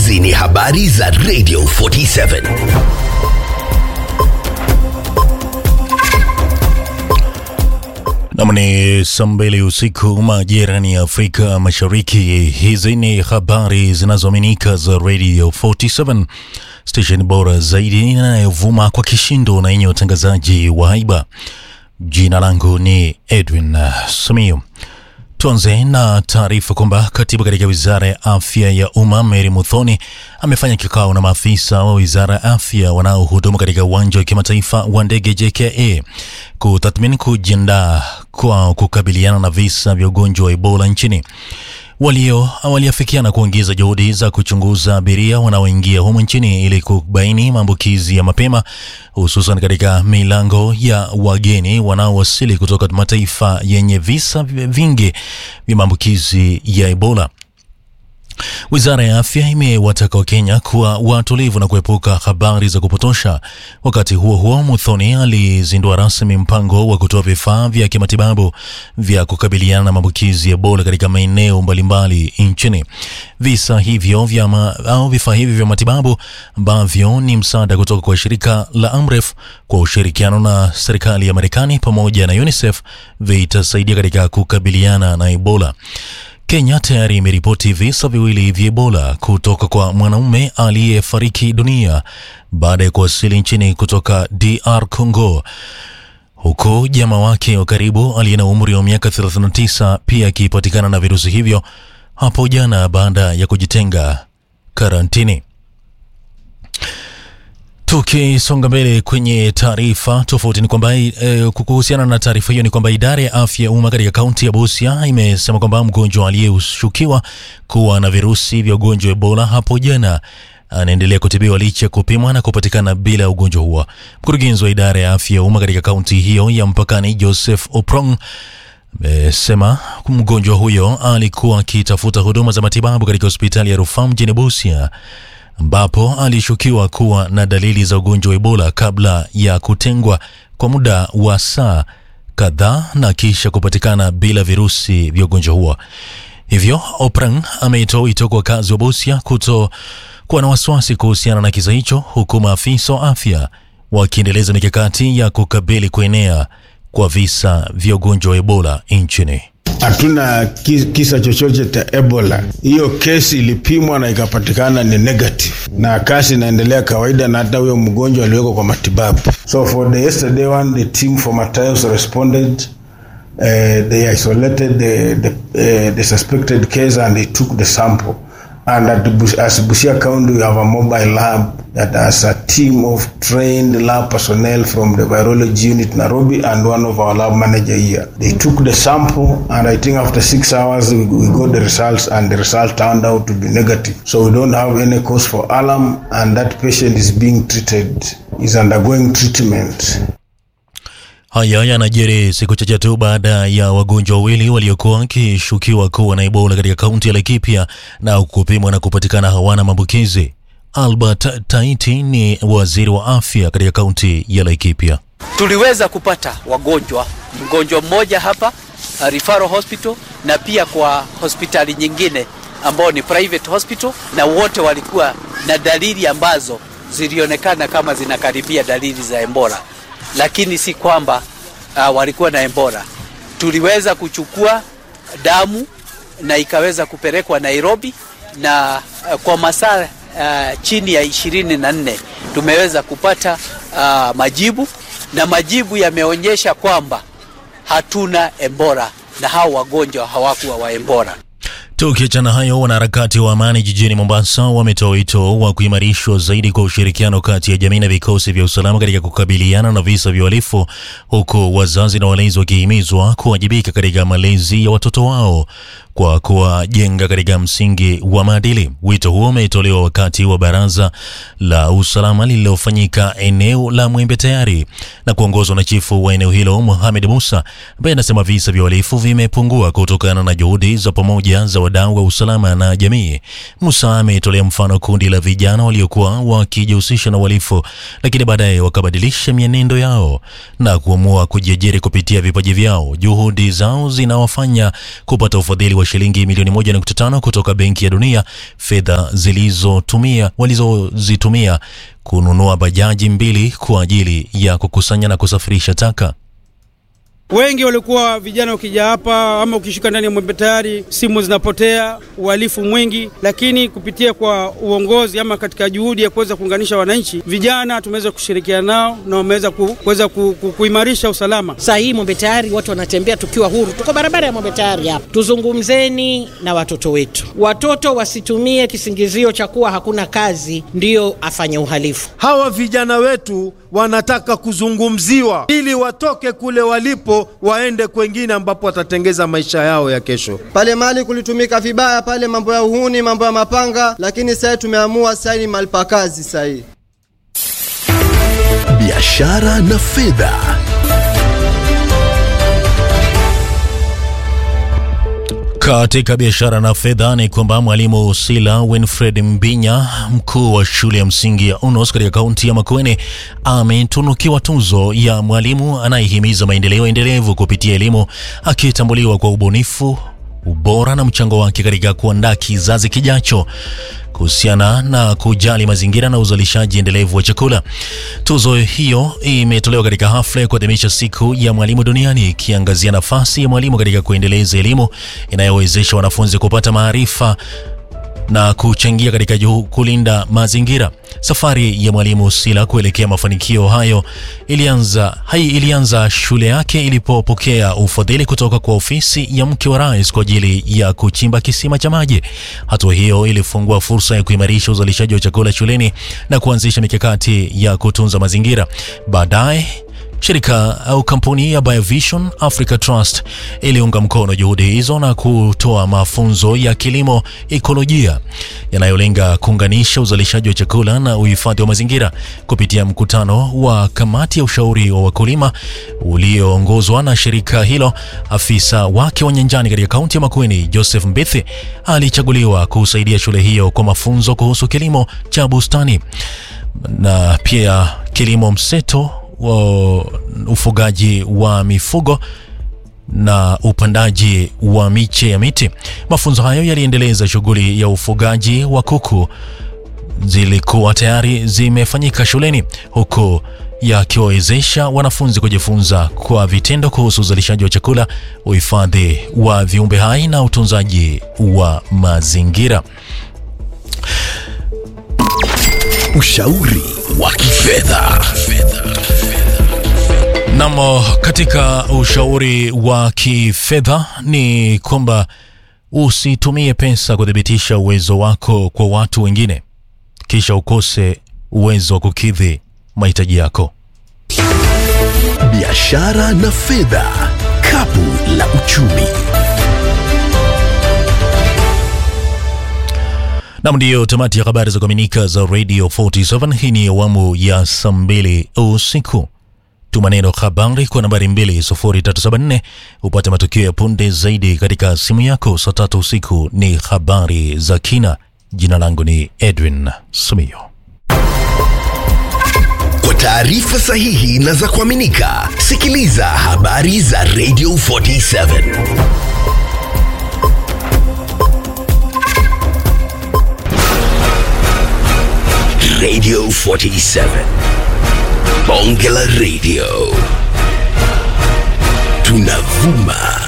Hizi ni habari za Radio 47. Nam ni saa mbili usiku majirani ya Afrika Mashariki. Hizi ni habari zinazoaminika za Radio 47 station bora zaidi inayovuma kwa kishindo na yenye utangazaji wa haiba. Jina langu ni Edwin Samiu. Tuanze na taarifa kwamba katibu katika wizara ya afya ya umma Mary Muthoni amefanya kikao na maafisa wa wizara ya afya wanaohudumu katika uwanja wa kimataifa wa ndege JKA kutathmini kujiandaa kwa kukabiliana na visa vya ugonjwa wa Ebola nchini. Walio waliafikiana kuongeza juhudi za kuchunguza abiria wanaoingia humu nchini ili kubaini maambukizi ya mapema, hususan katika milango ya wageni wanaowasili kutoka mataifa yenye visa vingi vya maambukizi ya Ebola. Wizara ya afya imewataka Wakenya kuwa watulivu na kuepuka habari za kupotosha. Wakati huo huo, Muthoni alizindua rasmi mpango wa kutoa vifaa vya kimatibabu vya kukabiliana na maambukizi ya Ebola katika maeneo mbalimbali nchini. Visa hivyo vya ma, au vifaa hivyo vya matibabu ambavyo ni msaada kutoka kwa shirika la Amref kwa ushirikiano na serikali ya Marekani pamoja na UNICEF vitasaidia katika kukabiliana na Ebola. Kenya tayari imeripoti visa viwili vya Ebola kutoka kwa mwanaume aliyefariki dunia baada ya kuwasili nchini kutoka DR Congo, huku jamaa wake wa karibu aliye na umri wa miaka 39 pia akipatikana na virusi hivyo hapo jana baada ya kujitenga karantini. Tukisonga mbele kwenye taarifa tofauti ni kwamba e, kuhusiana na taarifa hiyo ni kwamba idara ya afya ya umma katika kaunti ya Busia imesema kwamba mgonjwa aliyeshukiwa kuwa na virusi vya ugonjwa wa Ebola hapo jana anaendelea kutibiwa licha ya kupimwa na kupatikana bila ya ugonjwa huo. Mkurugenzi wa idara ya afya ya umma katika kaunti hiyo ya mpakani Joseph Oprong amesema mgonjwa huyo alikuwa akitafuta huduma za matibabu katika hospitali ya rufaa mjini Busia ambapo alishukiwa kuwa na dalili za ugonjwa wa Ebola kabla ya kutengwa kwa muda wa saa kadhaa na kisha kupatikana bila virusi vya ugonjwa huo. Hivyo Oprang ameitoa wito kwa wakazi wa Busia kuto kuwa na wasiwasi kuhusiana na kisa hicho, huku maafisa wa afya wakiendeleza mikakati ya kukabili kuenea kwa visa vya ugonjwa wa Ebola nchini. Hatuna kisa chochote cha Ebola. Hiyo kesi ilipimwa na ikapatikana ni negative, na kazi inaendelea kawaida, na hata huyo mgonjwa aliwekwa kwa matibabu. So for the yesterday one, the team from Matayos responded uh, they isolated the, the, uh, the suspected case and they took the sample and at the, as Busia County we have a mobile lab that has a team of trained lab personnel from the virology unit Nairobi and one of our lab manager here. They took the sample and I think after six hours we, we got the results and the result turned out to be negative. So we don't have any cause for alarm and that patient is being treated, is undergoing treatment. Haya yanajiri siku chache tu baada ya wagonjwa wawili waliokuwa wakishukiwa kuwa na Ebola katika kaunti ya Laikipia na kupimwa na kupatikana hawana maambukizi. Albert Taiti ni waziri wa afya katika kaunti ya Laikipia. Tuliweza kupata wagonjwa, mgonjwa mmoja hapa referral hospital na pia kwa hospitali nyingine ambao ni private hospital, na wote walikuwa na dalili ambazo zilionekana kama zinakaribia dalili za Ebola lakini si kwamba uh, walikuwa na Ebola. Tuliweza kuchukua damu na ikaweza kupelekwa Nairobi na uh, kwa masaa uh, chini ya ishirini na nne tumeweza kupata uh, majibu na majibu yameonyesha kwamba hatuna Ebola na hao wagonjwa hawakuwa wa Ebola. Tukiachana hayo, wanaharakati wa amani jijini Mombasa wametoa wito wa kuimarishwa zaidi kwa ushirikiano kati ya jamii na vikosi vya usalama katika kukabiliana na visa vya uhalifu, huku wazazi na walezi wakihimizwa kuwajibika katika malezi ya watoto wao kwa kuwajenga katika msingi wa maadili. Wito huo umetolewa wakati wa baraza la usalama lililofanyika eneo la Mwembe Tayari na kuongozwa na chifu wa eneo hilo Mohamed Musa, ambaye anasema visa vya uhalifu vimepungua kutokana na juhudi za pamoja za wadau wa usalama na jamii. Musa ametolea mfano kundi la vijana waliokuwa wakijihusisha na uhalifu, lakini baadaye wakabadilisha mienendo yao na kuamua kujiajiri kupitia vipaji vyao. Juhudi zao zinawafanya kupata ufadhili wa wa shilingi milioni 1.5 kutoka Benki ya Dunia, fedha zilizotumia walizozitumia kununua bajaji mbili kwa ajili ya kukusanya na kusafirisha taka. Wengi walikuwa vijana, ukija hapa ama ukishuka ndani ya Mwembe Tayari, simu zinapotea, uhalifu mwingi, lakini kupitia kwa uongozi ama katika juhudi ya kuweza kuunganisha wananchi, vijana tumeweza kushirikiana nao na wameweza kuweza ku, ku, kuimarisha usalama. Saa hii Mwembe Tayari watu wanatembea tukiwa huru, tuko barabara ya Mwembe Tayari hapa. Tuzungumzeni na watoto wetu, watoto wasitumie kisingizio cha kuwa hakuna kazi ndiyo afanye uhalifu. Hawa vijana wetu wanataka kuzungumziwa ili watoke kule walipo waende kwengine ambapo watatengeza maisha yao ya kesho. Pale mali kulitumika vibaya pale, mambo ya uhuni, mambo ya mapanga, lakini sasa tumeamua sasa ni mali pa kazi sasa hii. Biashara na fedha. Katika biashara na fedha ni kwamba mwalimu Sila Winfred Mbinya, mkuu wa shule ya msingi ya UNOS katika kaunti ya Makueni, ametunukiwa tuzo ya mwalimu anayehimiza maendeleo endelevu kupitia elimu, akitambuliwa kwa ubunifu, ubora na mchango wake katika kuandaa kizazi kijacho kuhusiana na kujali mazingira na uzalishaji endelevu wa chakula. Tuzo hiyo imetolewa katika hafla ya kuadhimisha siku ya mwalimu duniani, ikiangazia nafasi ya mwalimu katika kuendeleza elimu inayowezesha wanafunzi kupata maarifa na kuchangia katika juhu kulinda mazingira. Safari ya mwalimu Sila kuelekea mafanikio hayo ilianza hai ilianza shule yake ilipopokea ufadhili kutoka kwa ofisi ya mke wa rais kwa ajili ya kuchimba kisima cha maji. Hatua hiyo ilifungua fursa ya kuimarisha uzalishaji wa chakula shuleni na kuanzisha mikakati ya kutunza mazingira. Baadaye Shirika au kampuni ya Biovision Africa Trust iliunga mkono juhudi hizo na kutoa mafunzo ya kilimo ekolojia yanayolenga kuunganisha uzalishaji wa chakula na uhifadhi wa mazingira kupitia mkutano wa kamati ya ushauri wa wakulima ulioongozwa na shirika hilo. Afisa wake wa nyanjani katika kaunti ya Makueni, Joseph Mbithi, alichaguliwa kusaidia shule hiyo kwa mafunzo kuhusu kilimo cha bustani na pia kilimo mseto wa ufugaji wa mifugo na upandaji wa miche ya miti. Mafunzo hayo yaliendeleza shughuli ya ufugaji wa kuku zilikuwa tayari zimefanyika shuleni huku yakiwawezesha wanafunzi kujifunza kwa vitendo kuhusu uzalishaji wa chakula, uhifadhi wa viumbe hai na utunzaji wa mazingira. Ushauri wa kifedha. Namo katika ushauri wa kifedha ni kwamba usitumie pesa kuthibitisha uwezo wako kwa watu wengine kisha ukose uwezo wa kukidhi mahitaji yako. Biashara na fedha, kapu la uchumi. Nam, ndiyo tamati ya habari za kuaminika za Radio 47. Hii ni awamu ya saa mbili usiku. Tuma neno habari kwa nambari 20374 upate matukio ya punde zaidi katika simu yako. Saa tatu usiku ni habari za kina. Jina langu ni Edwin Sumio. Kwa taarifa sahihi na za kuaminika, sikiliza habari za Radio 47. Radio 47. Bonge la Radio. Tunavuma